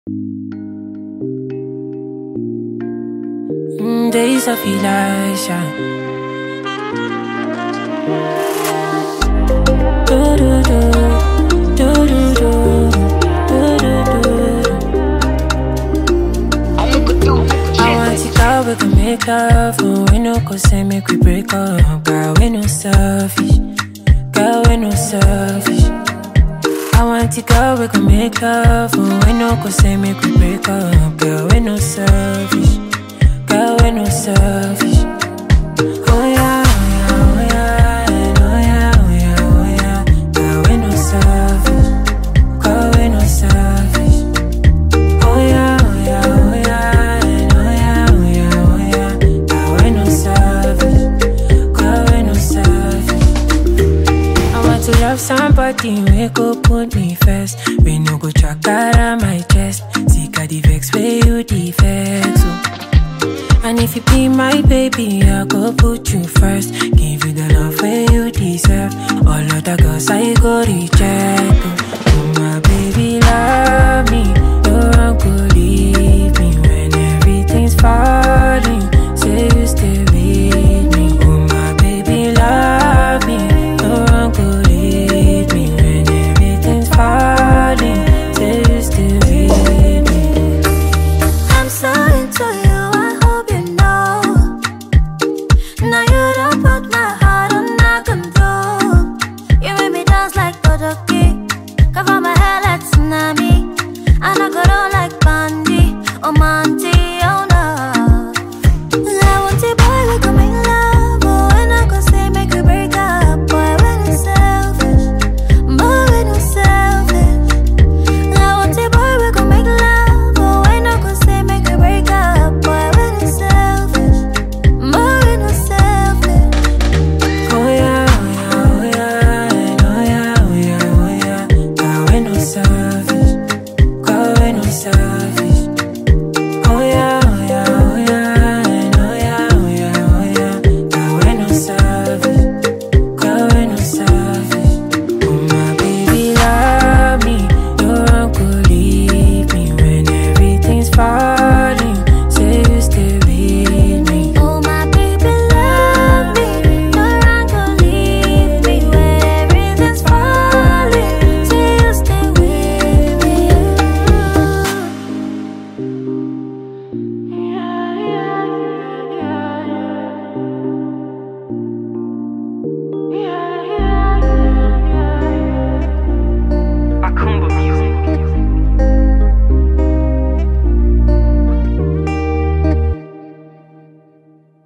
Mm, days of Elisha. Do do do, do do do, do do do. I want to go we can make love, but we no go say make we break up. Girl, we no selfish, girl we no selfish. I want to go we can make love, but we no go say make we break up. Girl, we no selfish, girl we no selfish. Oh yeah, oh yeah, oh yeah, oh yeah, oh yeah, oh yeah. Girl, we no selfish, girl we no selfish. Oh yeah, oh yeah, oh yeah, oh yeah, oh yeah, oh yeah. Girl, we no selfish, girl we no selfish. I want to love somebody we go put me first. We no go track out my chest. Sick of the vex where you the vex. oh. And if you be my baby, I go put you first. Give you the love where you deserve. All of the girls I go reject. Oh, Oh, my baby, love me. No one could leave me when everything's falling. Say you stay with me. Oh, my baby, love me. No one could leave me when everything's falling. Say you stay with me. I'm so into you, I hope you know. Now you don't put my heart under control. You make me dance like Bodoki. Cover my hair like tsunami. And I go down like Bandy. Oh man,